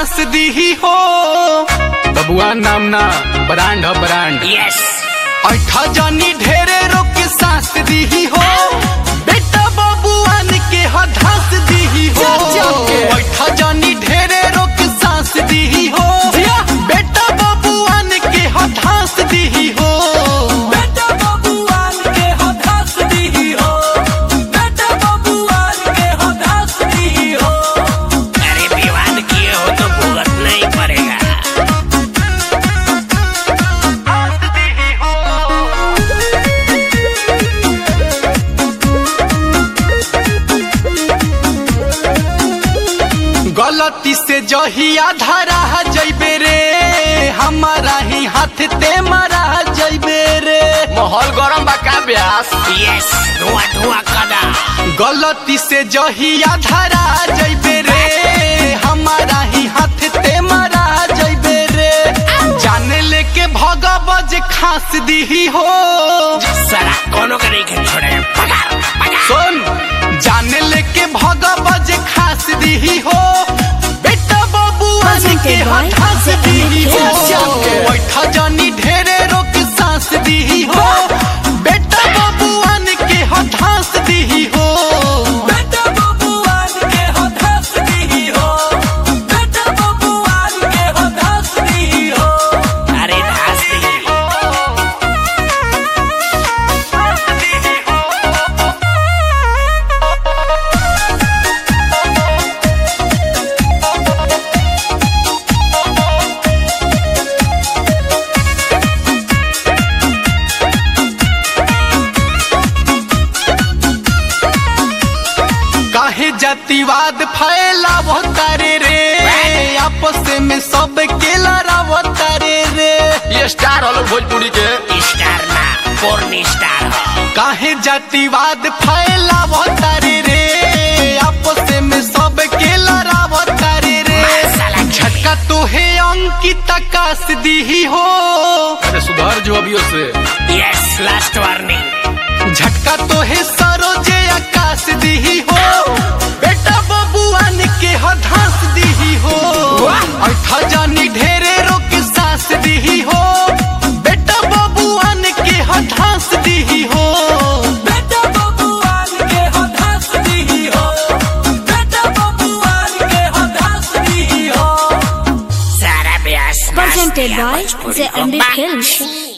सांस दी हो बबुआ नाम ना ब्रांड ह ब्रांड यस ऐठा जानी ढेरे रोक सांस दी हो बेटा बबुआन के हधास दी हो ऐठा जानी ढेरे रोक सांस दी हो बेटा बबुआन के हधास दी हो बेटा बबुआन के हदास दी हो बेटा बबुआन के हदास दी हो अरे विवाद किए हो तो भुगतना ही पड़ेगा गलती से जहिया धरा जैबे रे हमारा ही हाथ ते मरा जैबे रे माहौल गरम बा का ब्यास यस धुआं धुआं कदा गलती से जहिया धरा जैबे रे हमारा ही हाथ ते मरा जैबे रे जाने लेके भगवज खास दी हो सारा कोनो के नहीं के छोड़े पगार पगार सुन जाने लेके भगवज खास दी हो बेटा बबुआ के Presented by हठास The दी हो Amateur. बैठा जानी ढेरे रोक सांस दी हो बेटा बबुआन के हठास दी हो बेटा बबुआन के हदास दी हो बेटा बबुआन के हदास दी हो अरे धास दी काहे जातिवाद फैलावो तारे रे आपस में सब के लड़ावो तारे रे ये स्टार हलो भोजपुरी के स्टार ना पोर्न स्टार हो काहे जातिवाद फैलावो तारे रे आपस में सब के लड़ावो तारे रे साला झटका तो है अंकित आकाश दी हो अरे सुधार जो अभी से यस लास्ट वार्निंग झटका तो है सरोजे आकाश दी हो बेटा बबुआन के हधास दी हो ऐठा जानी ढेरे रोक सास दी हो बेटा बबुआन के हधास दी हो बेटा बबुआन के हदास दी हो बेटा बबुआन के हदास दी हो सारा ब्यास Presented by भोजपुरी The को MD बात। Films.